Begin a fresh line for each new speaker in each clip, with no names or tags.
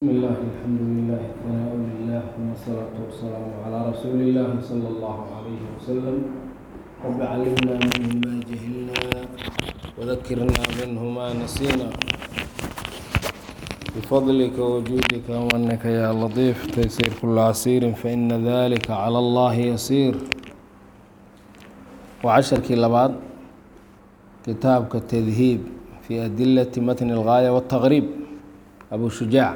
بسم الله الحمد لله ثناء لله ثم الصلاة والسلام على رسول الله صلى الله عليه وسلم رب علمنا منه ما جهلنا وذكرنا منه ما نسينا بفضلك وجودك ومنك يا لطيف تيسير كل عسير فإن ذلك على الله يسير وعشركii labaad kitaabka تdhiib في أdiلة mتن الغاية والتغريب أبو شhuجاع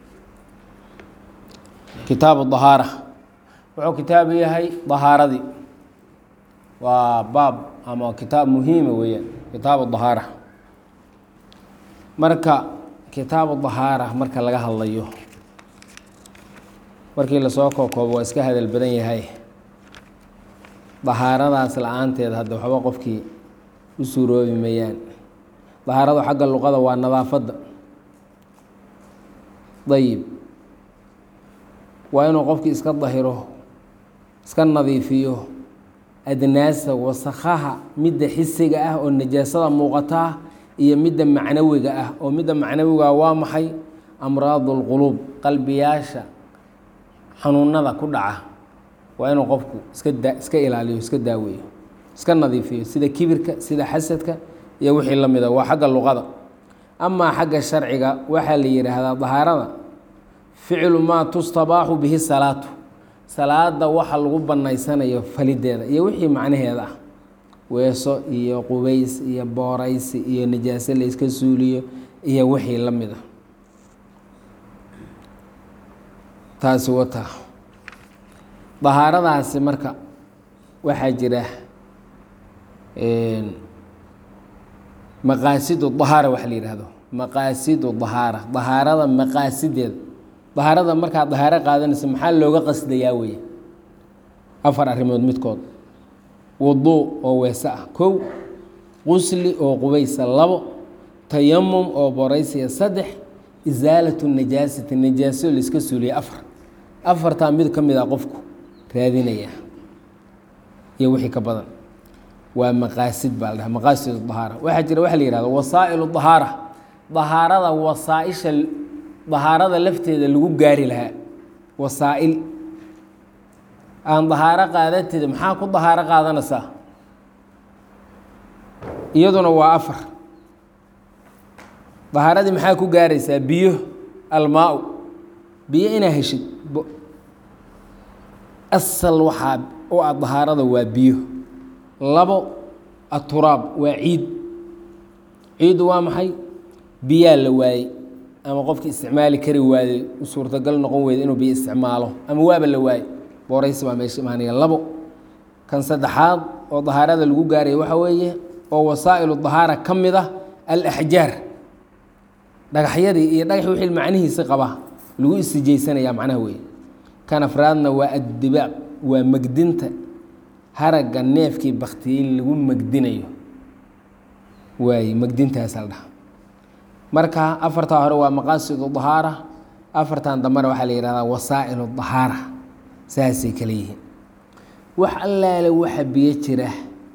kitaaب الطهاarة wuxuu kitaabu yahay طahaaradii waa baab ama kitaab muhiima weeyaan kitaaب الطهاarة marka kitaaب الطهاarة marka laga hadlayo markii lasoo kookoobo waa iska hadal badan yahay dahaaradaas la-aanteed hadda waxba qofkii u suuroobi mayaan dahaaradu xagga luqada waa nadaafadda dayib waa inuu qofkii iska dahiro iska nadiifiyo adnaasa wasakhaha midda xisiga ah oo najaasada muuqataa iyo midda macnawiga ah oo midda macnawiga waa maxay amraadu lquluub qalbiyaasha xanuunada ku dhaca waa inuu qofku iska da iska ilaaliyo iska daaweeyo iska nadiifiyo sida kibirka sida xasadka iyo wixii la mida waa xagga luqada amaa xagga sharciga waxaa la yidhaahdaa dahaarada ficlu maa tustabaaxu bihi salaatu salaada waxa lagu banaysanayo falideeda iyo wixii macnaheeda ah weeso iyo qubays iyo booraysi iyo najaaso la yska suuliyo iyo wixii la mida taasi wata dahaaradaasi marka waxaa jira maqaasidu dahaara waxa la yidhaahdo maqaasidu dahaara dahaarada maqaasideeda dahaarada markaa dahaaro qaadanaysa maxaa looga qasdayaa weeye afar arrimood midkood wuduu oo weese ah kow qusli oo qubaysa labo tayamum oo boraysiya saddex isaalatu najaasati najaaso la iska suuliya afar afartaa mid ka mid a qofku raadinaya iyo wixii ka badan waa maqaasid baa la dhaha maqaasid dahaara waxaa jira waxa la yihahdo wasaa'il dahaara dahaarada wasaaisha dahaarada lafteeda lagu gaari lahaa wasaa'il aan dahaaro qaadateeda maxaa ku dahaaro qaadanaysaa iyaduna waa afar dahaaradii maxaa ku gaaraysaa biyo almaa-u biyo inaa heshid asal waxaa u ah dahaarada waa biyo labo aturaab waa ciid ciiddu waa maxay biyaa la waayey ama qofki isticmaali kari waayey u suurtagal noqon weyda inuu biyo isticmaalo ama waaba la waayey booraysi baa meesha imaanaya labo kan saddexaad oo dahaarada lagu gaaraya waxaa weeye oo wasaa'ilu dahaara ka mid ah alaxjaar dhagaxyadii iyo dhagax wixii macnihiisi qaba lagu istijaysanaya macnaha weeye kan afraadna waa addibaaq waa megdinta haragga neefkii baktiyey lagu megdinayo waaye megdintaasa la dhaha marka afartaa hore waa maqaasidu dahaara afartan dambena waxaa la yihahdaa wasaa'ilu dahaara saasay kale yihiin wax allaale waxa biyo jira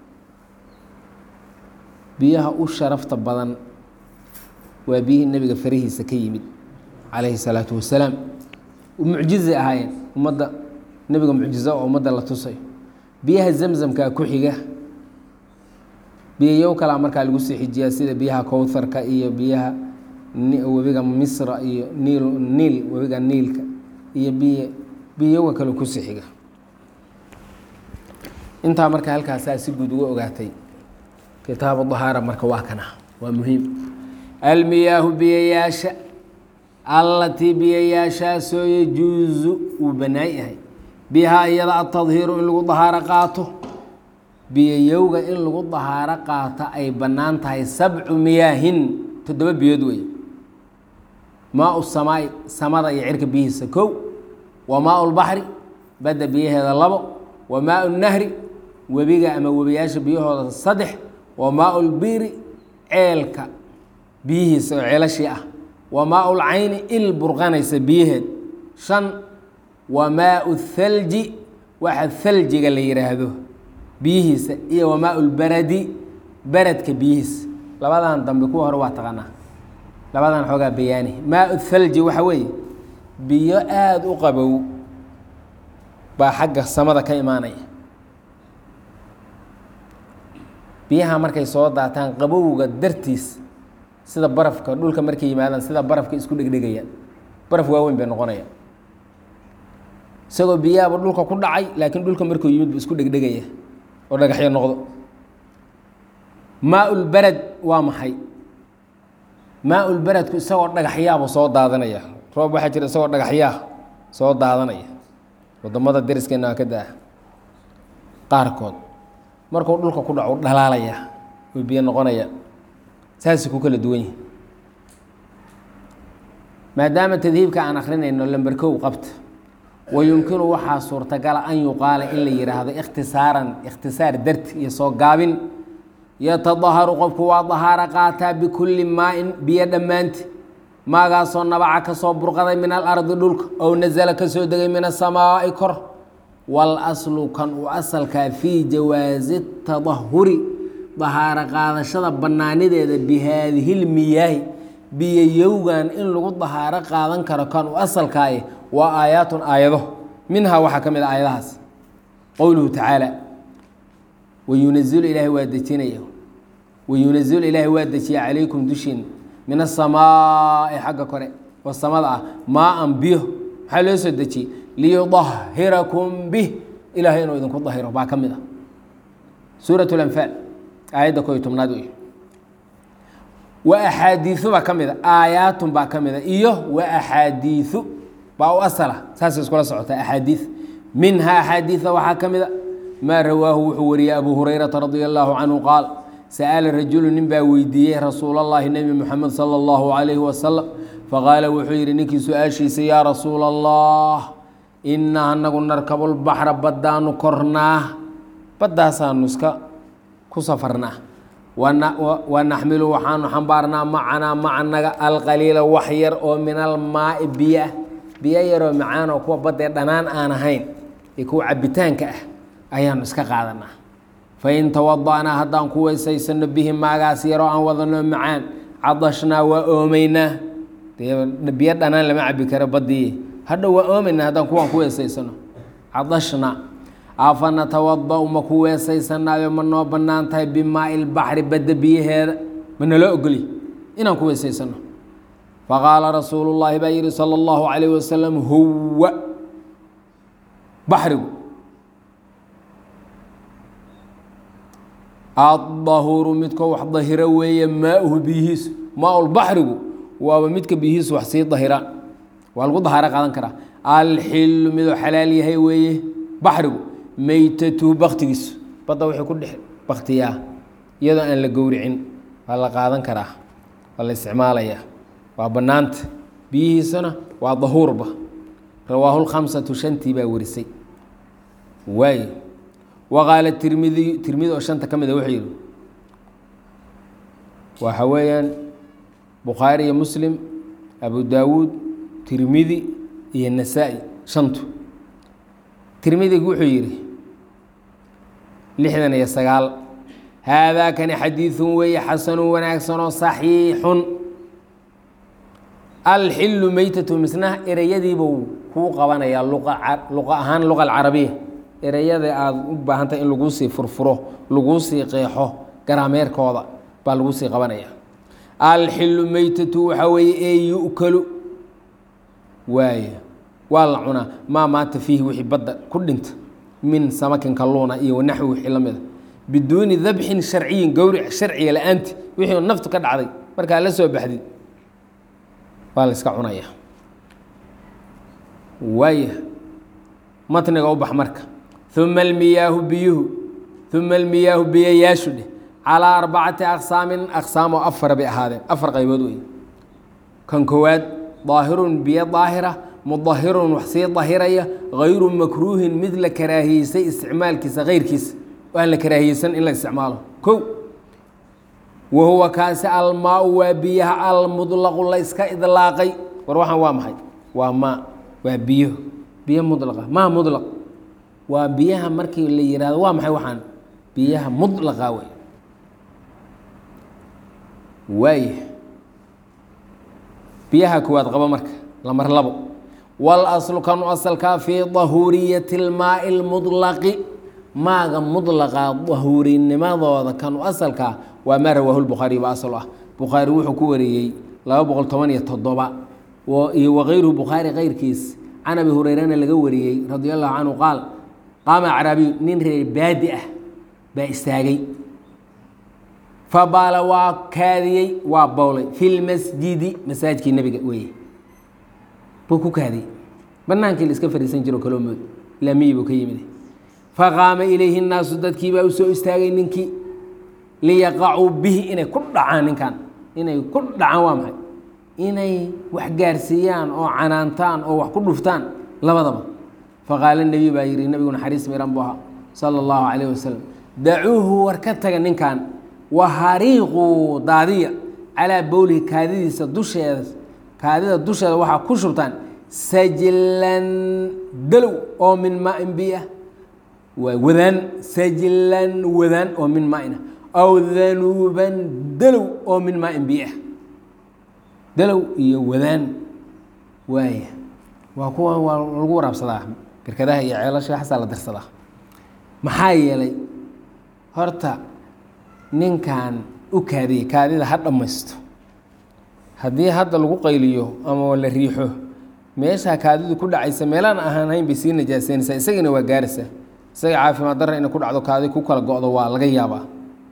biyaha u sharafta badan waa biyihii nebiga farihiisa ka yimid calayhi salaatu wasalaam mucjizay ahaayeen ummadda nebiga mucjizo oo ummadda la tusayo biyaha zamzamkaa ku xiga biyayow kalaa markaa lagu sii xijiyaa sida biyaha kowtharka iyo biyaha webiga misra iyo niil niil webiga niilka iyo biy biyowga kale kusii xiga intaa marka halkaasaa si guud uga ogaatay kitaabu dahaara marka waa kana waa muhiim almiyaahu biyayaasha allatii biyayaashaasoo yajuusu uu bannaan yahay bihaa iyada atadhiiru in lagu dahaaro qaato biyayowga in lagu dahaaro qaato ay bannaan tahay sabcu miyaahin toddoba biyood wey maa u samaai samada iyo cirka biyihiisa kow wa maa lbaxri badda biyaheeda labo wa maa nahri webiga ama webiyaasha biyahooda saddex wa maa lbiri ceelka biyihiisa oo ceelashii ah wa maa lcayni il burqanaysa biyaheed shan wa maau thalji waxa thaljiga la yidhaahdo biyihiisa iyo wa maa lbaradi baradka biyihiisa labadan dambe kuwa hore waa taqaanaa labadan xoogaa bayaani maa thalji waxa weeye biyo aada u qabow baa xagga samada ka imaanaya biyaha markay soo daataan qabowga dartiis sida barafka dhulka markay yimaadaan sida barafka isku dhegdhegayaan baraf waaweyn bay noqonayaan isagoo biyahaaba dhulka ku dhacay laakiin dhulka markuu yimid bu isku dhegdhegaya oo dhagaxyo noqdo maa-ulberad waa maxay maa-ulberadku isagoo dhagaxyaaba soo daadanaya roob waxaa jira isagoo dhagaxyaa soo daadanaya wadamada deriskeena waa ka daa qaarkood markuu dhulka ku dhaco dhalaalaya oo biyo noqonaya saasay ku kala duwan yihin maadaama tadhiibka aan akrinayno lamber kow qabta wa yumkinu waxaa suurtagala an yuqaala in la yihaahdo ikhtisaaran ikhtisaar darti iyo soo gaabin yatadaharu qofku waa dahaaro qaataa bikulli maa-in biyo dhammaanti maagaasoo nabaca ka soo burqaday min alardi dhulka ow nasala ka soo degay min asamaa'i kor walaslu kan uu asalkaa fii jawaasi tadahuri dahaaro qaadashada bannaanideeda bi haadihi lmiyaahi biyayowgan in lagu dahaaro qaadan karo kan uu asalkaaye waa aayaatun aayado minhaa waxaa ka mid a aayadahaas qowluhu tacaala wayunazilu ilaahay waa dejinaya wayunazilu ilaahay waa dejiya calaykum dushiin min asamaa'i xagga kore oo samada ah maa-an biyo maxaa loo soo dejiyey liyudahirakum bih ilaahay inuu idinku dahiro baa ka mid ah suurat lanfaal aayadda ko iyo tobnaad wey wa axaadiiu baa ka mid a aayaatun baa ka mid a iyo wa axaadiiu baa u asala saasay iskula socotaa axaadiid minhaa axaadiida waxaa ka mid a maa rawaahu wuxuu wariyey abu hurayrata radia allaahu canhu qaal sa'ala rajulu nin baa weydiiyey rasuul allahi nebi moxamed sala allahu calayhi wasalam faqaala wuxuu yidhi ninkii su-aashiisa yaa rasuula allah inaa anagu narkabulbaxra baddaanu kornaa baddaasaanu iska ku safarnaa wa naxmilu waxaanu xambaarnaa macanaa macanaga alqaliila wax yar oo min almaai biyoah biyo yaroo macaan oo kuwa baddee dhanaan aan ahayn ee kuwa cabitaanka ah ayaanu iska qaadanaa fain tawada'naa haddaan ku weysaysano bihi maagaas yaroo aan wadano macaan cadashnaa waa oomeynaa dee biyo dhanaan lama cabi karo badii hadha waa oomeynaa haddaan kuwaan ku weesaysano cadashnaa afa natawada'u ma ku weesaysanaayo ma noo bannaan tahay bimaai lbaxri badda biyaheeda ma naloo ogoli inaan ku weesaysano faqaala rasuulu llaahi baa yihi sala allahu calayh wasalam huwa baxrigu adahuru midkoo wax dahiro weeye maauhu biyihiisu maaulbaxrigu waaba midka biyihiisu wax sii dahiraan waa lagu dahaaro qaadan karaa alxilu midoo xalaal yahay weeye baxrigu meytatuhu baktigiisu badda wuxuu ku dhex baktiyaa iyadoo aan la gowricin waa la qaadan karaa waa la isticmaalayaa waa bannaanta biyihiisuna waa dahuurba rawaahu lkhamsatu shantii baa warisay waay waqaala tirmidiy tirmidi oo shanta ka mida wuxuu yihi waxa weeyaan bukhaari iyo muslim abu daawuud tirmidi iyo nasaa-i shantu tirmidigu wuxuu yidhi lixdan iyo sagaal haadaa kani xadiidun weeye xasanun wanaagsan oo saxiixun alxilu meytatu misna ereyadiibuu kuu qabanayaa luqa ahaan luqa alcarabiya ereyada aada u baahantahay in laguu sii furfuro laguu sii qeexo garaameerkooda baa laguu sii qabanaya alxilu meytatu waxaa weeye ee yu'kalu waay waa la cunaa maa maanta fiihi wixii badda ku dhinta min samakin kalluuna iyo wanaxwi wixii la mida biduuni dabxin sharciyin gowric sharciga la-aanti wixii naftu ka dhacday markaa la soo baxdid waa la iska cunaya waaya matniga u bax marka uma almiyaahu biyuhu uma almiyaahu biyayaashu dheh calaa arbacati aqsaamin aqsaam oo afar bay ahaadeen afar qaybood wey kan koowaad daahirun biyo daahira mudahirun wax sii dahiraya hayru makruuhin mid la karaahiyeysay isticmaalkiisa keyrkiisa aan la karaahiyeysan in la isticmaalo kow wa huwa kaasi almaau waa biyaha almudlaqu la iska idlaaqay war waxaan waa maxay waa maa waa biyo biyo mudlaqa maa mudlaq waa biyaha markii la yihahdo waa maxay waxaan biyaha mudlaqa wey waaya biyaha koowaad qabo marka lamar labo walaslu kanu asalkaa fii dahuuriyati lmaai lmudlaqi maaga mudlaqa dahuurinimadooda kanu asalkaa waa maa rawaahu lbukhaariy ba asal ah bukhaari wuxuu ku wariyey laba boqol toban iyo toddoba iyo wakayruhu bukhaari keyrkiis can abi hureyrana laga wariyey radi allahu canhu qaal qaama acraabiyu nin reer baadi ah baa istaagay fabaala waa kaadiyey waa bowlay fi lmasjidi masaajidkii nebiga weeye buu ku kaadiyey banaankii la iska fariisan jiro kaloo mood laamiyi buu ka yimid faqaama ilayhi nnaasu dadkii baa u soo istaagay ninkii liyaqacuu bihi inay ku dhacaan ninkan inay ku dhacaan waa maxay inay wax gaarsiiyaan oo canaantaan oo wax ku dhuftaan labadaba faqaala nebiy baa yihi nebigu naxariis miran buu ahaa sala allahu calayh wasalam dacuuhu war ka taga ninkan wahariiquu daadiya calaa bowlihi kaadidiisa dusheeda kaadida dusheeda waxaa ku shubtaan sajlan dalow oo min maain biah waa wadaan sajlan wadaan oo min maaina aw danuuban dalow oo min maain biah dalow iyo wadaan waaya waa kuwa waa lagu waraabsadaa birkadaha iyo ceelasha xasaa la darsadaa maxaa yeelay horta ninkan u kaadiyey kaadida ha dhammaysto haddii hadda lagu qayliyo ama la riixo meeshaa kaadidu ku dhacaysa meelaan ahaan hayn bay sii najaaseynaysaa isagana waa gaaraysaa isaga caafimaad darra inay ku dhacdo kaadi ku kala go-do waa laga yaabaa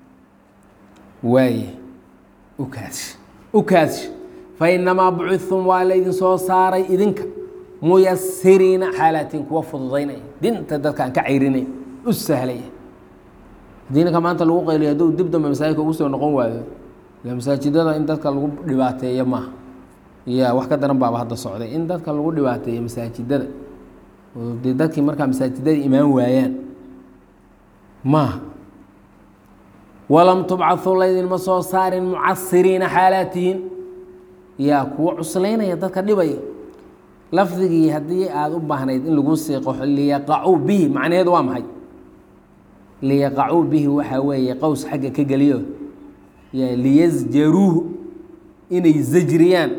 waaye u kaadsh u kaadsh fa inamaa bucithum waa laydin soo saaray idinka muyasiriina xaalaatiin kuwa fududaynaya dinta dadkaan ka cayrinaya u sahlaya haddii ninka maanta lagu qayliyo hadduu dib dambe masaajidka ugu soo noqon waayo ila masaajidada in dadka lagu dhibaateeyo maaha ya wax ka daran baaba hadda socday in dadka lagu dhibaateeyo masaajidada oo dee dadkii markaa masaajidada imaan waayaan maaha walam tubcau laydinma soo saarin mucasiriina xaalaatihin yaa kuwa cuslaynaya dadka dhibaya lafdigii haddii aada u baahnayd in lagu siiqo liyaqacuu bihi macnaheedu waa maxay liyaqacuu bihi waxaa weeye qows xagga ka geliyo liyasjaruuhu inay zajriyaan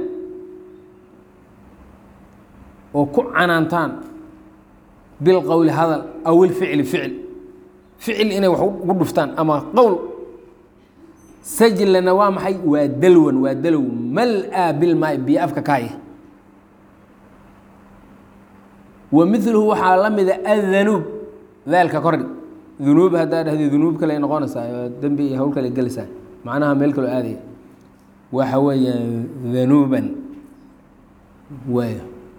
oo ku canaantaan bilqowli hadal aw ilficli ficil ficil inay wax ugu dhuftaan ama qowl sajlana waa maxay waa dalwan waa dalow mal-a bilmaai biyo afka kaaya wa miluhu waxaa la mida adanuub daalka kordhi dunuub haddaa dhahdi dunuub kale noqonaysaa dembi iyo hawl kale gelaysaa macnaha meel kaloo aadaya waxa weeya danuuban waay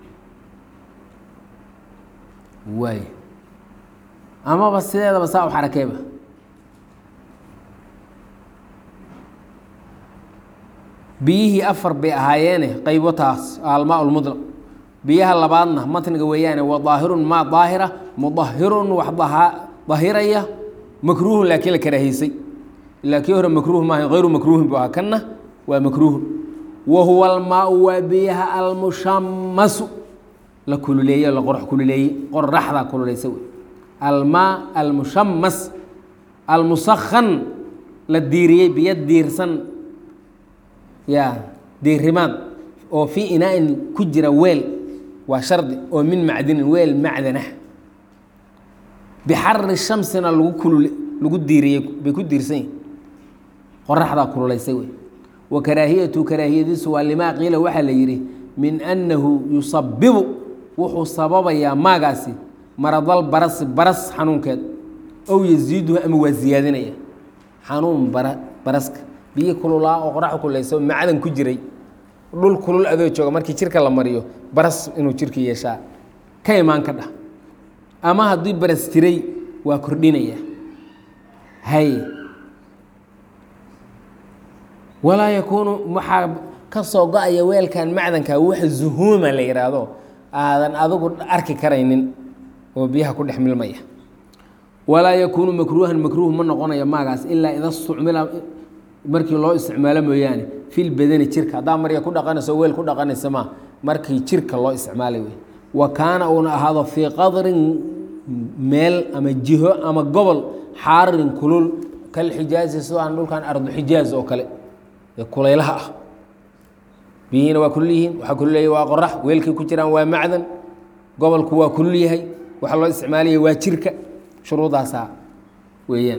waay amaba sideedaba saa u xarakeeba biyihii afar bay ahaayeene qaybo taas almaa lmudlaq biyaha labaadna matniga weeyaane wa daahirun maa daahira mudahirun wax dahiraya makruuhun laakiin la karaahiysay ilaa kii hore makruuh maaha hayru makruuhin bu ahaa kanna waa makruuhun wa huwa almaau waa biyaha almushamasu la kululeeye la qorx kululeeye qoraxdaa kululaysa wey almaa almushamas almusakhan la diiriyey biyo diirsan ya diirimaad oo fii inaa-in ku jira weel waa shardi oo min macdinin weel macdanah bixari shamsina lagu kulul lagu diiriyey bay ku diirsan yihin qoraxdaa kululaysay wey wa karaahiyatu karaahiyadiisu waa limaa qiila waxaa la yidhi min annahu yusabibu wuxuu sababayaa maagaasi maradal barasi baras xanuunkeed ow yasiiduhu ama waa siyaadinaya xanuun bara baraska biyo kululaa oo qoraxda kululaysa macdan ku jiray dhul kulul adoo jooga markii jirka la mariyo baras inuu jirka yeeshaa ka imaan ka dhah ama haddii baras jiray waa kordhinaya hay walaa yakuunu waxaa ka soo go-aya weelkan macdanka wax zuhuuma la yidhaahdo aadan adigu arki karaynin oo biyaha ku dhex milmaya walaa yakuunu makruuhan makruuh ma noqonayo maagaas ilaa ida stucmila markii loo isticmaalo mooyaane fil badani jirka haddaa marya ku dhaqanayso weel ku dhaqanaysa ma markii jirka loo isticmaalay wey wa kaana uuna ahaado fii qadrin meel ama jiho ama gobol xaarin kulul kalxijaazi sidoo aan dhulkan ardu xijaaz oo kale ee kulaylaha ah biyihiina waa kulul yihiin waxaa kulul yahay waa qorax weelkay ku jiraan waa macdan gobolku waa kulul yahay waxa loo isticmaalaya waa jirka shuruudaasaa weeyaan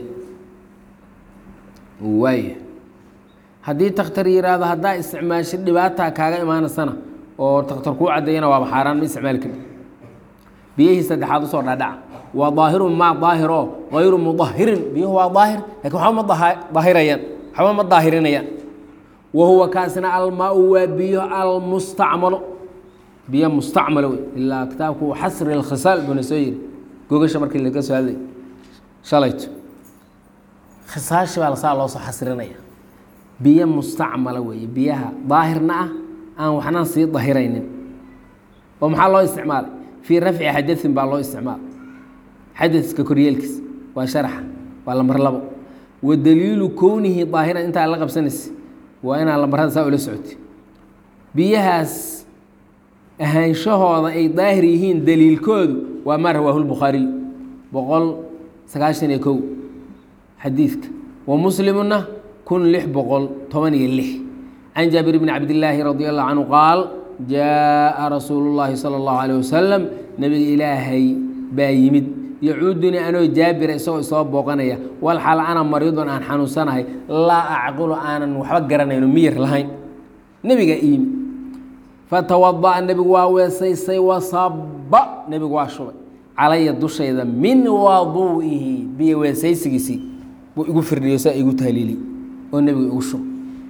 waaya haddii takhtar yidhaahdo haddaa isticmaasho dhibaataa kaaga imaanaysana oo takhtar kuu caddeeyana waaba xaaraan ma isticmaali karti biyihii saddexaad usoo dhaadhaca waa daahirun maa daahiro hayru mudahirin biyuhu waa daahir lakin waxba ma daahirayaan waxba ma daahirinayaan wa huwa kaasina almaa-u waa biyo almustacmalo biyo mustacmalo wey ilaa kitaabku xasri اlkhisaal buna soo yiri gogasha markii laga soo hadlay shalayto khisaashi baa lasaa loo soo xasrinaya biyo mustacmala weeye biyaha daahirna ah aan waxna sii dahiraynin oo maxaa loo isticmaalay fii rafci xadain baa loo isticmaalay xadadka koryeelkiis waa sharaxa waa lambar labo wa daliilu kownihi daahiran intaa la qabsanaysa waa inaa lambarada saa ula socotay biyahaas ahaanshahooda ay daahir yihiin daliilkoodu waa maa rawaahu lbukhaariy boqol sagaashan iyo kow xadiidka wa muslimuna kun lix boqol toban iyo lix can jaabir bni cabdillaahi radi allahu canhu qaal jaaءa rasuulu llaahi salى اllahu alيh wasalam nebiga ilaahay baa yimid yacuudunii anoo jaabira isagoo isoo booqanaya walxal ana mariidun aan xanuunsanahay laa acqilu aanan waxba garanayno miyir lahayn nebiga iyimid fatawada'a nebigu waa weesaysay wasaba nebigu waa shubay calaya dushayda min waduu'ihi biyo weesaysigiisii buu igu firdhiyo saa igu tahliili oo nebigu igu shubay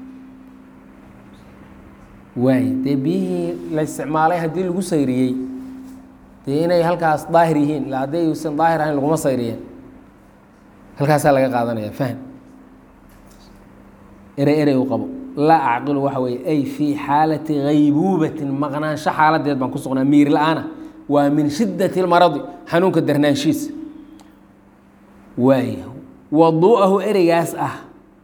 waay dee biyihii la isticmaalay haddii lagu sayriyey dee inay halkaas daahir yihiin ila hadday usan daahir ahayn laguma sayriyeen halkaasaa laga qaadanaya fahm erey erey u qabo laa acqilu waxa weeye ay fii xaalati haybuubatin maqnaansho xaaladeed baan ku sugnaa miir la-aana waa min shiddati lmaradi xanuunka darnaanshiisa waay waduu'ahu ereygaas ah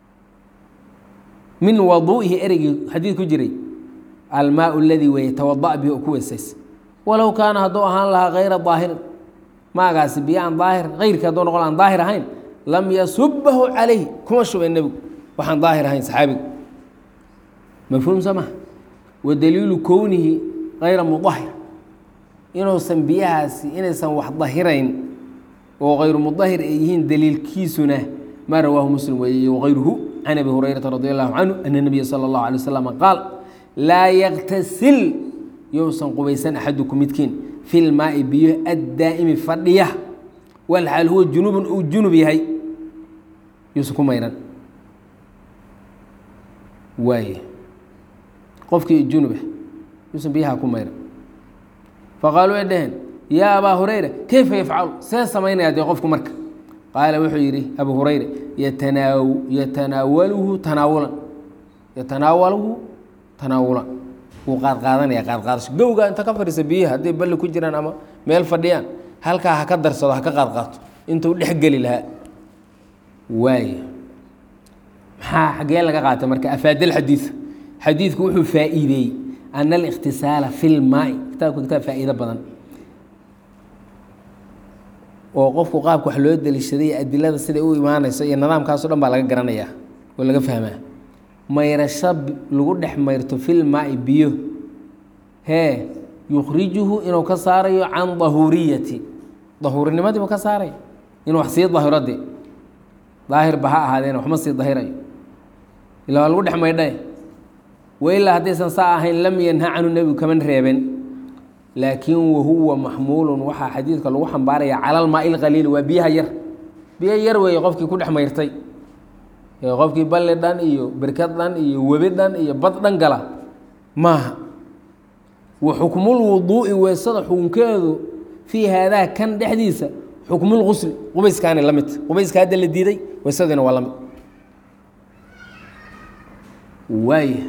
min waduu'ihi ereygii xadiid ku jiray almaau aladii weeye tawada'a bihi oo ku weesays walow kaana hadduu ahaan lahaa hayra daahirin maagaasi biyo aan daahir hayrkii hadduu noqon aan daahir ahayn lam yasubahu calayh kuma shubeen nebigu waxaan daahir ahayn saxaabigu mafhuum soo maha wa daliilu kownihi hayra mudahir inuusan biyahaasi inaysan wax dahirayn oo hayru mudahir ay yihiin daliilkiisuna maa rawaahu muslim weeye wagayruhu can abi hurayrata radi allahu canhu ana nabiya sala allahu alay wasalam qaal laa yaktasil yousan qubaysan axaduku midkiin fi lmaai biyo addaa'imi fadhiya walxaal huwa junubun uu junub yahay yuusan ku mayran waay qofkii junubah yuusan biyaha ku mayran faqaaluu ay dhaheen yaa abaa hurayra keyfa yafcalu see samaynaya dee qofku marka qaala wuxuu yidhi abu hurayra yatanaa yatanaawaluhu tanaawulan yatanaawaluhu tanaawulan wuu qaadqaadanaya qaadqaadasho gowga inta ka fadhiisa biyaha hadday balli ku jiraan ama meel fadhiyaan halkaa ha ka darsado ha ka qaadqaato intuu dhex geli lahaa waay maxaa xaggee laga qaatay marka afaadal xadiid xadiidku wuxuu faa'iideeyey ana alikhtisaala fi lmaai kitaabka kitaab faa'iido badan oo qofku qaabka wax loo deliishaday adilada siday u imaanayso iyo nidaamkaaso dhan baa laga garanayaa oo laga fahmaa mayrasho lagu dhex mayrto filmaai biyo hee yukhrijuhu inuu ka saarayo can dahuuriyati dahuurinimadii buu ka saaraya inuu wax sii dahiro de daahirba ha ahaadeen waxma sii dahirayo ilaa waa lagu dhex maydhay wailaa haddaysan saa ahayn lam yanha canhu nebigu kaman reeben laakiin wahuwa maxmuulun waxaa xadiidka lagu xambaaraya cala almaai lqaliili waa biyaha yar biyo yar weeye qofkii ku dhex mayrtay qofkii balli dhan iyo berkad dhan iyo webi dhan iyo bad dhan gala maaha wa xukmulwuduu'i weesada xukunkeedu fii haadaa kan dhexdiisa xukmulqusli qubayskaani la mid qubayska hadda la diiday weesadiina waa la mid waaya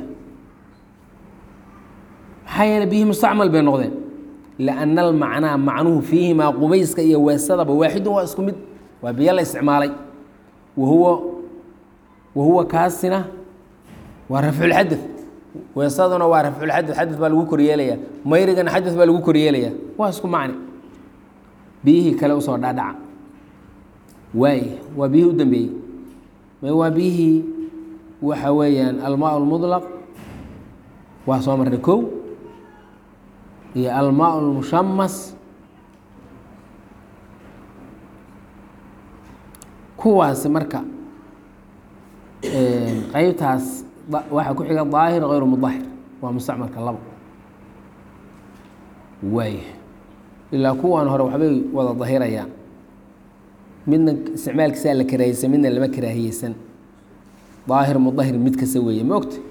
maxaa yeele biyihii mustacmal bay noqdeen lianna almacnaa macnuhu fiihimaa qubayska iyo weesadaba waaxidun waa isku mid waa biyo la isticmaalay wahuwa wahuwa kaasina waa rafculxadad weesaduna waa rafculxadad xadad baa lagu koryeelaya mayrigana xadad baa lagu koryeelaya waa isku macni biyihii kale usoo dhaadhaca waay waa biyihii u dambeeyey waa biyihii waxa weeyaan almaa lmudlaq waa soo marnay kow iyo almaa lmushamas kuwaasi marka qeybtaas waxaa ku xiga daahir hayru mudahir waa mustacmalka labo waaya ilaa kuwan hore waxbay wada dahirayaan midna isticmaalkiisaa la karaahiyeysan midna lama karaahiyeysan daahir mudahir mid kasta weeye ma ogta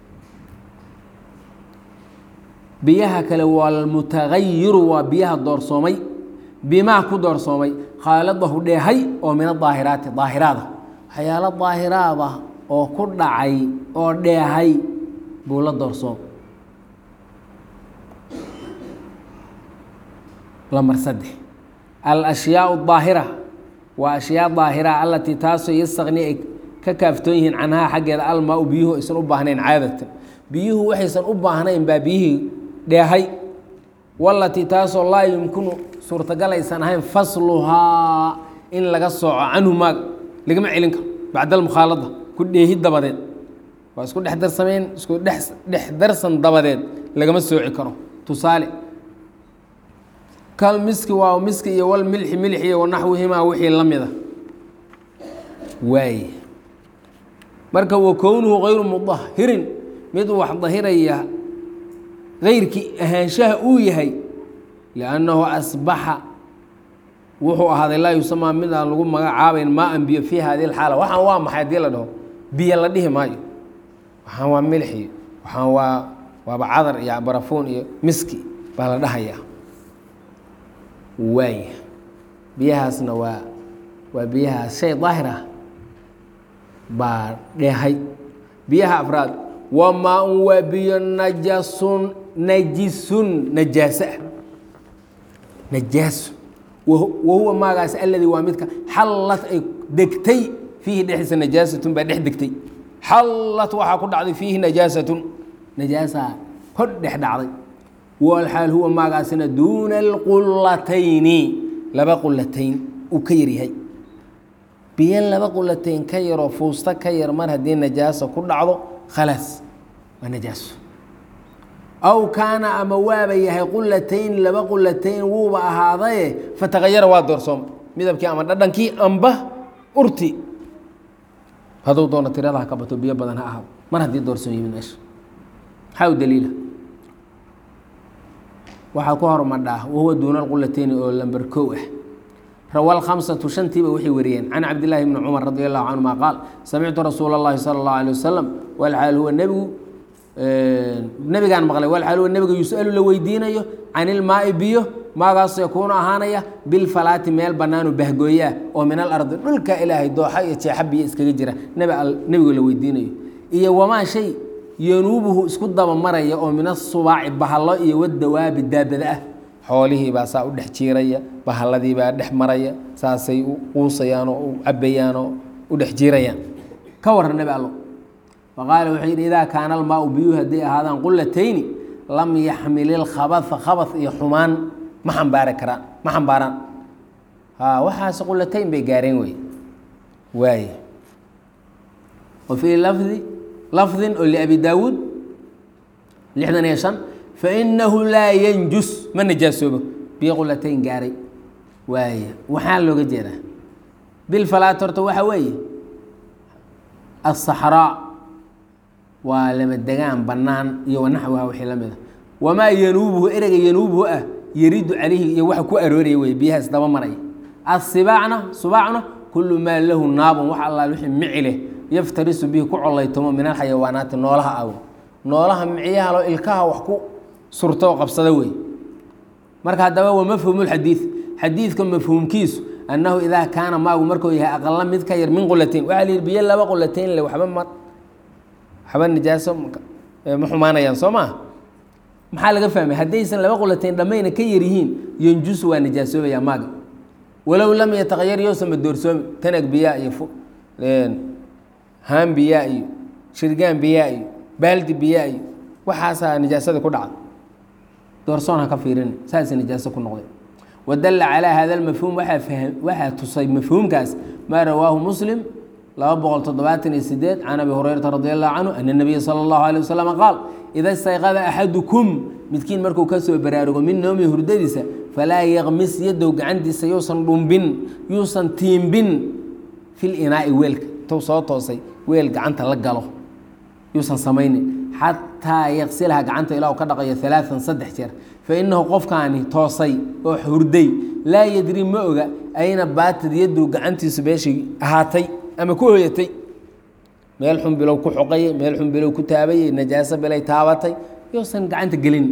biyaha kale walmutagayiru waa biyaha doorsoomay bimaa ku doorsoomay khaaladahu dheehay oo min adaahiraati daahiraada waxyaalo daahiraada oo ku dhacay oo dheehay buu la doorsoom lamar saddex alashyaau daahira waa ashyaa daahira alatii taasoo yastaqni ay ka kaaftoon yihiin canhaa xaggeeda almaa u biyuhu aysan u baahnayn caadatan biyuhu waxaysan u baahnayn baa biyihii dheehay walatii taasoo laa yumkinu suurtagal aysan ahayn fasluhaa in laga sooco canhu maaga lagama celin karo bacda almukhaalada ku dheehi dabadeed waa isku dhex darsameen isku dhex dhex darsan dabadeed lagama sooci karo tusaale kal miski waa miski iyo wal milxi milx iyo wanaxwihimaa wixii la mida waaye marka wa kownuhu hayru mudahirin mid wax dahiraya gayrkii ahaanshaha uu yahay liannahu asbaxa wuxuu ahaaday laa yusamaa mid aan lagu magacaabayn maa an biyo fii hadi lxaala waxaan waa maxay haddii la dhaho biyo la dhihi maayo waxaan waa milxi waxaan waa waaba cadar iyo barafuun iyo miski baa la dhahayaa waaya biyahaasna waa waa biyahaas shay daahir ah baa dheehay biyaha afraad wamaa un waa biyo najasun najisun najaaso ah najaaso wahuwa maagaas alladii waa midka xallat ay degtay fiihi dhexdiisa najaasatun baa dhex degtay xallat waxaa ku dhacday fiihi najaasatun najaasaa hor dhex dhacday walxaal huwa maagaasina duuna alqulatayni laba qulatayn uu ka yaryahay biyo laba qulatayn ka yaroo fuusta ka yar mar haddii najaasa ku dhacdo khalaas waa najaaso aw kaana ama waaba yahay qulatayn laba qulatayn wuuba ahaadaye fatagayara waa doorsooma midabkii ama dhadhankii amba urti hadduu doono tirada ha ka bato biyo badan ha ahaado mar haddii doorsoom yimid meesha maxaa u daliila waxaa ku hormadhaa wahuwa duuna alqulatayni oo lamber kow ah rawa alkhamsatu shantiiba waxay wariyeen can cabdillaahi bni cumar radi allahu canhuma qaal samictu rasuula اllahi sala اllahu alيh wasalam walxaal huwa nebigu nebigaan maqlay walxaal huwa nebiga yus'alu la weydiinayo can ilmaai biyo maagaasoo yakuunu ahaanaya bilfalaati meel bannaanu bahgooyaa oo min alardi dhulka ilaahay dooxa iyo jeexa biyo iskaga jira nebigo la weydiinayo iyo wamaa shay yanuubuhu isku dabamaraya oo min asubaaci bahallo iyo wadawaabi daabada ah xoolihii baa saa u dhex jiiraya bahalladii baa dhex maraya saasay u quusayaan oo u cabayaan oo u dhex jiirayaan ka warran nebi allo faqaala wuxuu yidhi idaa kaana almaau biyuhu hadday ahaadaan qulatayni lam yaxmil ilkhabatha khabath iyo xumaan ma xambaari karaan ma xambaaraan ha waxaas qulatayn bay gaareen wey waaye wa fii lafdi lafdin oo liabi daawuud lixdan iyo shan fainahu laa yanjus ma najaasoobo biyo qulatayn gaaray waaya waxaa looga jeedaa bilfalaat horta waxaa weeye aلصaxraa waa lama degaan bannaan iyo wanaxwaha wixii la mida wamaa yanuubuhu ereyga yanuubuhu ah yaridu calayhi iyo waxa ku arooraya wey biyahaas daba maraya asibaacna subaacna kulu maa lahu naabun wax allaal wixii mici leh yaftarisu bihi ku colaytomo min alxayawaanaati noolaha aw noolaha micyahaloo ilkaha wax ku surto oo qabsada wey marka haddaba waa mafhuumu lxadiid xadiidka mafhuumkiisu annahu idaa kaana maagu markuu yahay aqala mid ka yar min qulatayn waxaa la yidhi biyo laba qulatayn le waxba ma waxba nijaaso ma xumaanayaan soo maa maxaa laga fahmay haddaysan laba qulatayn dhammayna ka yar yihiin yanjusu waa nijaasoobaya maaga walow lam yataqayar yousama doorsoomi tanag biyaa iyo haan biyaa iyo shirgaan biyaa iyo baaldi biyaa iyo waxaasaa nijaasada ku dhacda doorsoon ha ka fiirin saasa nijaaso ku noqday wadalla calaa hada almafhuum waxaa waxaa tusay mafhuumkaas maa rawaahu muslim laba boqol toddobaatan iyo sideed can abi hurayrata radi allahu canhu ana nabiya sala allahu alay wasalam qaal ida istayqada axadukum midkiin markuu ka soo baraarugo min noomi hurdadiisa falaa yaqmis yadow gacantiisa yuusan dhumbin yuusan tiimbin fil inaa'i weelka intuu soo toosay weel gacanta la galo yuusan samaynin xataa yaqsilaha gacanta ilaa uu ka dhaqayo alaaan saddex jeer fa innahu qofkaani toosay oo hurday laa yadri ma oga ayna baatid yadow gacantiisu meeshii ahaatay ama ku hoyatay meel xun bilow ku xoqayay meel xun bilow ku taabayay najaaso bilay taabatay yousan gacanta gelin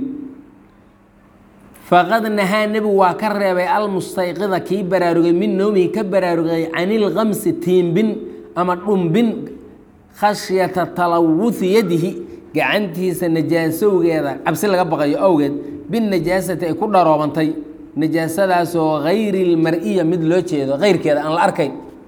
faqad nahaa nebigu waa ka reebay almustayqida kii baraarugay min noomihi ka baraarugay canilkamsi tiimbin ama dhumbin khashyata talawuhi yadihi gacantiisa najaasowgeeda cabsi laga baqayo awgeed binajaasati ay ku dharoobantay najaasadaasoo hayri lmar-iya mid loo jeedo keyrkeeda aan la arkayn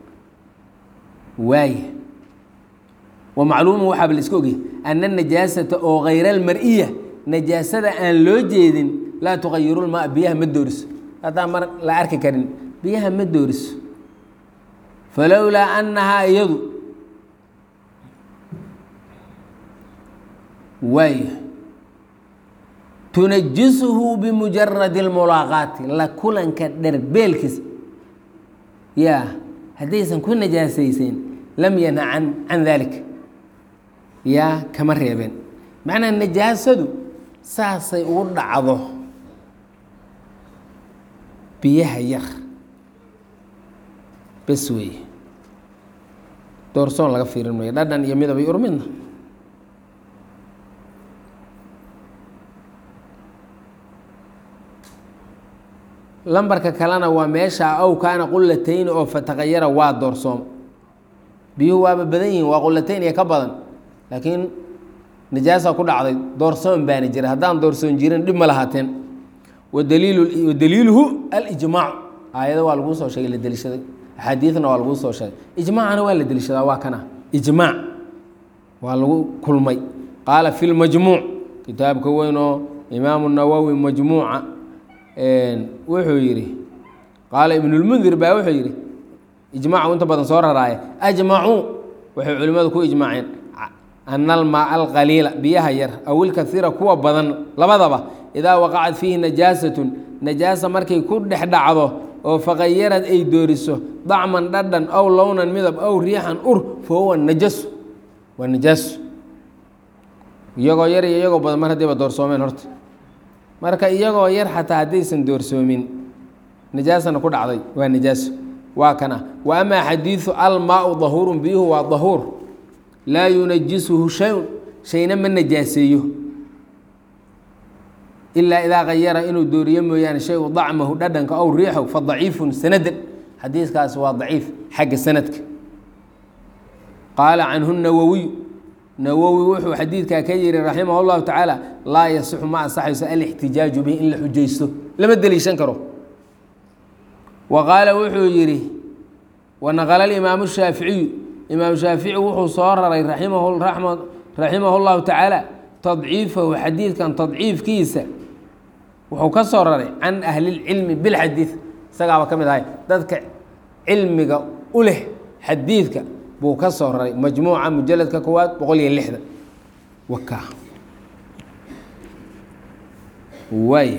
waaya wa macluumu waxaaba la iska ogyahy ana najaasata oo hayra almar-iya najaasada aan loo jeedin laa tuqayirulmaa biyaha ma dooriso haddaan mar la arki karin biyaha ma dooriso falowlaa annahaa iyadu waaya tunajisuhu bimujaradi اlmulaaqaati la kulanka dherbeelkiisa yaa haddaysan ku najaasaysayn lam yanha an can dalik yaa kama reebeen macnaa najaasadu saasay ugu dhacdo biyaha yar bes weeye doorsoon laga fiirin mayo dhadhan iyo midabay urmidna lambarka kalena waa meesha ow kaana qulatayni oo fataqayara waa doorsoom biyuhu waaba badan yihiin waa qulatayn iyo ka badan laakiin najaasa ku dhacday doorsoon baana jira haddaan doorsoon jirin dhib ma lahaateen wadaliil wadaliiluhu alijmaac aayado waa laguu soo sheegay la deliishaday axaadiidna waa laguu soo sheegay ijmaacana waa la deliishadaa waa kana ijmaac waa lagu kulmay qaala fi lmajmuuc kitaabka weyn oo imaamu nawowi majmuuca wuxuu yidhi qaala ibnulmundir baa wuxuu yidhi ijmaacu inta badan soo raraaya ajmacuu waxay culimmadu ku ijmaaceen ana almaa alqaliila biyaha yar aw ilkaiira kuwa badan labadaba idaa waqacat fiihi najaasatun najaasa markay ku dhex dhacdo oo faqayarad ay dooriso dacman dhadhan aw lownan midab aw riixan ur fa huwa najasu waa najaasu iyagoo yar iyo iyagoo badan mar haddayba doorsoomeen horta marka iyagoo yar xataa haddaysan doorsoomin najaasana ku dhacday waa najaaso waa kana wa amaa xadiidu almaau dahuurun biyuhu waa dahuur laa yunajisuhu shayun shayna ma najaaseeyo ilaa idaa kayara inuu dooriyo mooyaane shaygu dacmahu dhadhanka ow riixow fa daciifun sanadan xadiiskaasi waa daciif xagga sanadka qaala canhu nawowiyu nawowi wuxuu xadiidkaa ka yihi raximah اllahu tacaala laa yasixu ma ansaxayso alixtijaaju bihi in la xujaysto lama deliishan karo wa qaala wuxuu yidhi wanaqala imaamu shaaficiyu imaam shaafici wuxuu soo raray raximah اllahu tacaala tadciifahu xadiidkan tadciifkiisa wuxuu ka soo raray can ahli اlcilmi bilxadiid isagaaba ka mid ahay dadka cilmiga u leh xadiidka buu ka soo raray majmuuca mujaladka koowaad boqol iyo lixdan waka waaya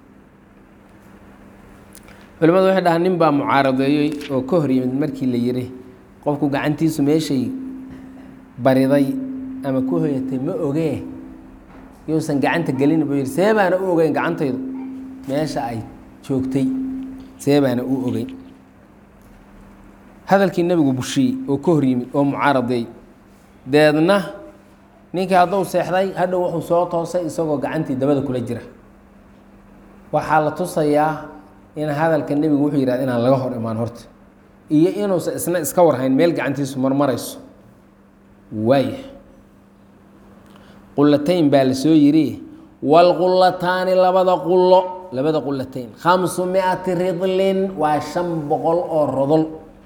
culimadu waxay dhahaa nin baa mucaaradeeyey oo ka hor yimid markii la yiri qofku gacantiisu meeshay bariday ama ku hoyatay ma ogee yuusan gacanta gelin buu yihi see baana u ogeyn gacantaydu meesha ay joogtay see baana u ogeyn hadalkii nebigu bushiyey oo ka hor yimid oo mucaaradeey deedna ninkii hadduu seexday hadhow wuxuu soo toosay isagoo gacantii dabada kula jira waxaa la tusayaa in hadalka nebigu wuxuu yidhahda inaan laga hor imaan horta iyo inuusan isna iska warhayn meel gacantiisu marmarayso waaya qulatayn baa la soo yiri waalqulataani labada qulo labada qulatayn khamsu miati ridlin waa shan boqol oo rodol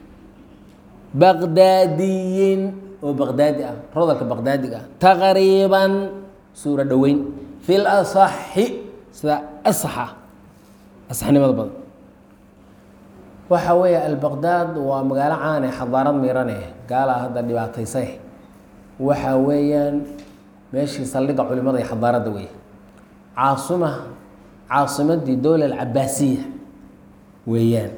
baqdaadiyin oo baqdaadi ah rodolka baqdaadiga ah taqriiban suuro dhoweyn fi lasaxi sida asaxa asaxnimada badan waxa weeye albaqdaad waa magaalo caane xadaarad miirane gaalaa hadda dhibaataysay waxa weeyaan meeshii saldhigga culimada iyo xadaaradda wey caasima caasimadii dowla alcabaasiya weeyaan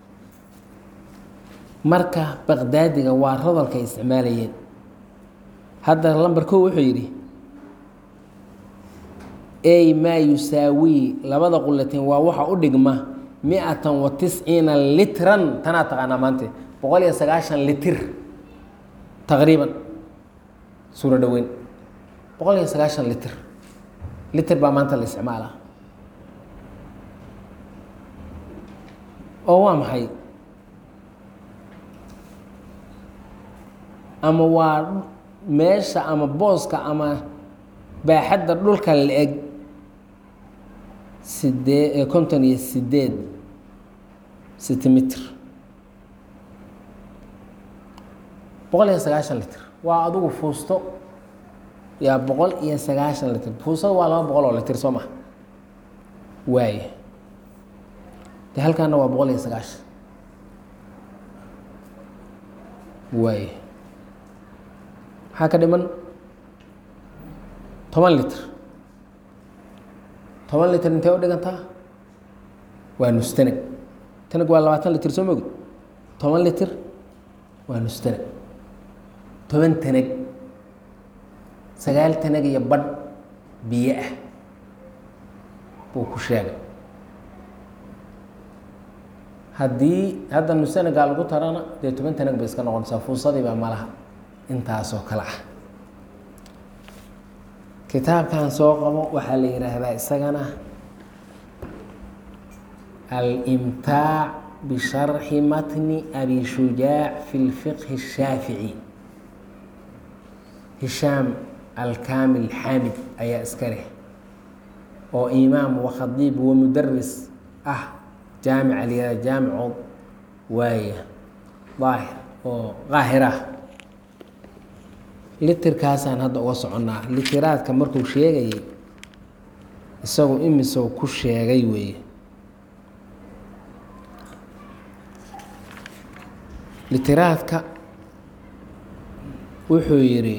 marka baqdaadiga waa rodolka ay isticmaalayeen hadda lamber ko wuxuu yidhi ey maa yusaawii labada qulateen waa waxa u dhigma mi-atan wa tisciina litran tanaa taqaanaa maante boqol iyo sagaashan litir taqriiban suuro dhoweyn boqol iyo sagaashan litir litir baa maanta la isticmaalaa oo waa maxay ama waa meesha ama booska ama baaxadda dhulka la-eg sidee konton iyo sideed centimitr boqol iyo sagaashan litr waa adugu fuusto yaa boqol iyo sagaashan litr fuustada waa laba boqol oo litr soo maha waaye de halkaana waa boqol iyo sagaashan waaye maxaa ka dhiman toban litr toban litr intee u dhigantaa waa nustanag tanag waa labaatan litr soo mogid toban litr waa nustanag toban tanag sagaal tanag iyo badh biyo ah buu ku sheegay haddii hadda nusanagaa lagu tarana dee toban tanag bay iska noqonaysaa fuusadiibaa malaha intaasoo kale ah kitaabkan soo qabo waxaa la yidhaahdaa isagana alimtaac bisharxi matni abi shujaac fi lfiqhi الshaafici hishaam alkamil xamid ayaa iska leh oo imaam wakhadiib wamudaris ah jaamic alyada jaamico waaya daahir oo qaahirah litirkaasaan hadda uga soconnaa litiraadka markuu sheegayay isagu imisow ku sheegay weeye litiraadka wuxuu yidhi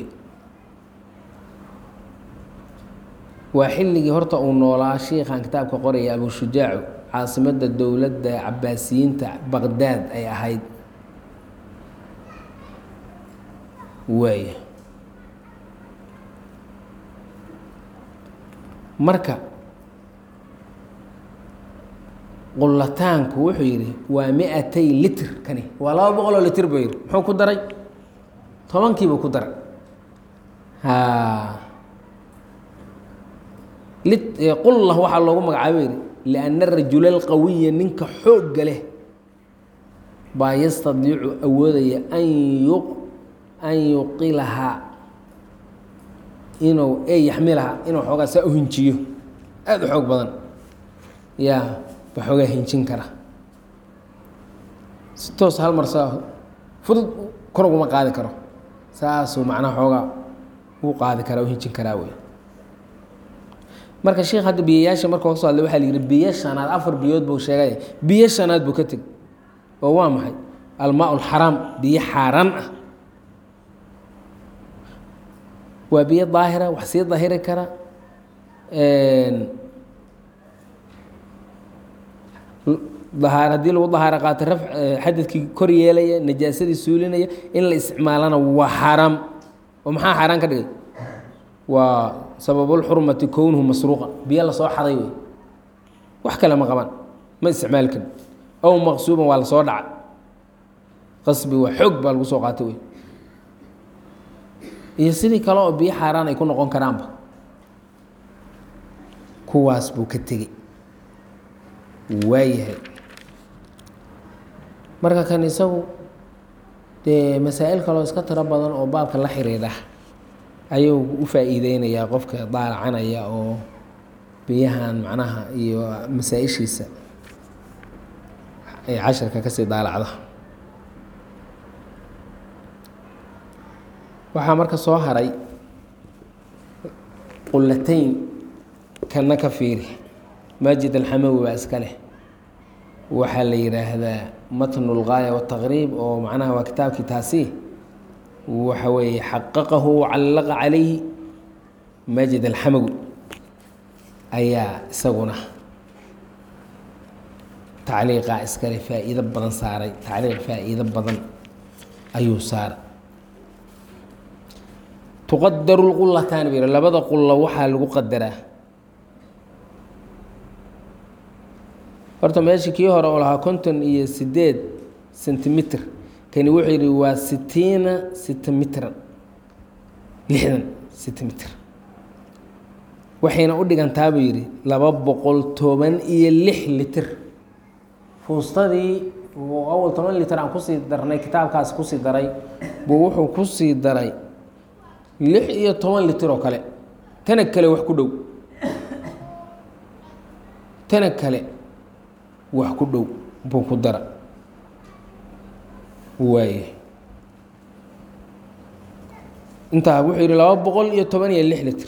waa xilligii horta uu noolaa shiikhan kitaabka qoraya abushujaacu caasimadda dowladda cabaasiyiinta baqdaad ay ahayd waaya marka qulataanku wuxuu yidhi waa mi-atay litr kani waa laba boqol oo litr buu yidhi muxuu ku daray tobankiibuu ku daray ha qullah waxaa loogu magacaabo yidhi lianna rajula alqawiya ninka xoogga leh baa yastadiicu awoodaya an yu an yuqilahaa inuu e yaxmilaha inuu xoogaa saa u hinjiyo aada u xoog badan yaa ba xoogaa hinjin kara si toos hal mar saa fudud kor uguma qaadi karo saasuu macnaha xoogaa uu qaadi karaa u hinjin karaa wey marka sheikh hadda biyayaasha marka kasoo hadlay waxaa la yihi biyo shanaad afar biyood buu sheegay biyo shanaad buu ka teg oo waa maxay almaa lxaraam biyo xaaraan ah waa biyo daahira wax sii dahiri kara dahaar haddii lagu dahaaro qaato raf xadadkii kor yeelaya najaasadii suulinaya in la isticmaalana waa xaaraam oo maxaa xaaraan ka dhigay waa sababulxurmati kownuhu masruuqa biyo lasoo xaday wey wax kale ma qabaan ma isticmaali karin ow maqsuuban waa lasoo dhaca qasbi waa xoog baa lagu soo qaatay wey iyo sidii kale oo biyo xaaraan ay ku noqon karaanba kuwaas buu ka tegey waayahay marka kan isagu dee masaa'il kaloo iska tiro badan oo baabka la xiriidha ayuu u faa'iideynayaa qofka daalacanaya oo biyahan macnaha iyo masaa-ishiisa ay casharka kasii daalacda waxaa marka soo haray qulatayn kana ka fiiri maajid alxamawi baa iska leh waxaa la yidhaahdaa matnu اlgaaya wالtaqriib oo macnaha waa kitaabkii taasi waxa weeye xaqaqahu wacallaqa calayhi maajid alxamawi ayaa isaguna tacliiqa iskale faa'iido badan saaray tacliiq faa'iido badan ayuu saaray tuqadaru lqulataani ba labada qulla waxaa lagu qadaraa horta meesha kii hore oo lahaa konton iyo sideed sentimitir kani wuxuu yidhi waa sitiina sentimitran lixdan sentimitr waxayna u dhigantaa buu yidhi laba boqol toban iyo lix litir fuustadii awal toban litir aan kusii darnay kitaabkaas kusii daray buu wuxuu kusii daray lix iyo toban litir oo kale tana kale wax ku dhow tana kale wax ku dhow buu ku dara waaya intaa wuxuu yidhi laba boqol iyo toban iyo lix litir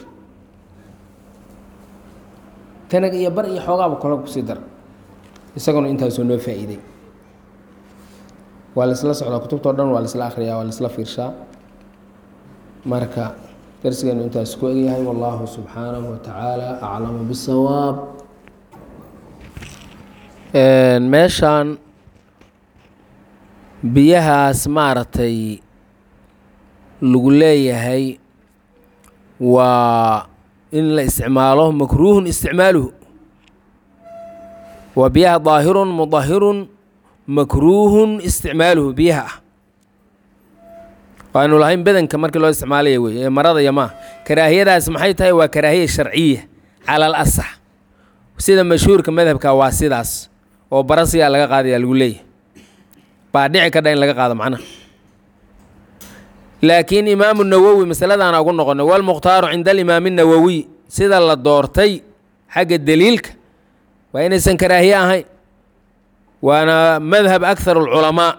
tanag iyo bar iyo xoogaaba kole kusii dara isaguna intaasuu noo faa'iiday waa la isla socdaa kutubtao dhan waa la isla akhriyaa waa la isla fiirshaa marka darsigeenu intaas ku egyahay wallahu subxaanahu watacaala aclamu bisawaab meeshaan biyahaas maaragtay lagu leeyahay waa in la isticmaalo makruuhun isticmaaluhu waa biyaha daahirun mudahirun makruuhun isticmaaluhu biyaha ah waanu lahayn bedanka markii loo isticmaalaya wey ee marada iyo maa karaahiyadaas maxay tahay waa karaahiya sharciya cala al asax sida mashhuurka madhabka waa sidaas oo barasiyaa laga qaadaya lagu leeyahay baa dhici kadha in laga qaado macnaha laakiin imaamu nawowi masaladaana ugu noqonay walmukhtaaru cinda alimaami nawowiy sida la doortay xagga deliilka waa inaysan karaahiye ahayn waana madhab akthar alculamaa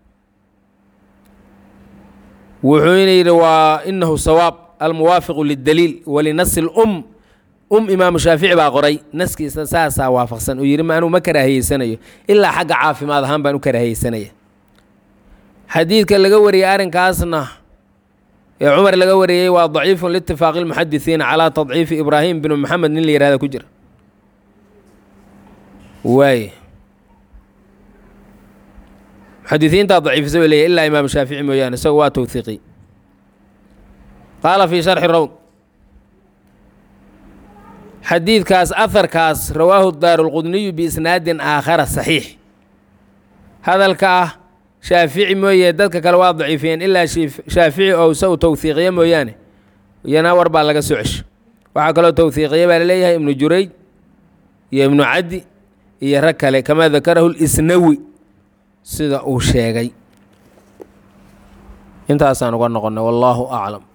wuxuuna yidhi waa inahu sawaab almuwaafiqu lidaliil walinasi lum um imaamu shaafici baa qoray naskiisa saasaa waafaqsan uu yidhi ma anuu ma karaahiyeysanayo ilaa xagga caafimaad ahaan baan u karaahiyeysanaya xadiidka laga wariyey arrinkaasna ee cumar laga wariyey waa daciifun liitifaaqi lmuxadisiina calaa tadciifi ibraahim binu maxamed nin la yihahda ku jira waay muxadisiintaa daciifisa bay leeyahy ilaa imaam shaafici mooyaane isago waa towhiiqi qaala fii sharxi rawd xadiidkaas aharkaas rawaahu daarulqudniyu biisnaadin aakhara saxiix hadalka ah shaafici mooye dadka kale waa daciifiyeen ilaa shaafici oo isagu towhiiqiye mooyaane iyana war baa laga soo cesho waxaa kaloo towhiiqiye baa laleeyahay ibnu jurayj iyo ibnu caddi iyo rag kale kamaa dakarahu lisnawi sida uu sheegay intaasaan uga noqonnay wallaahu aclam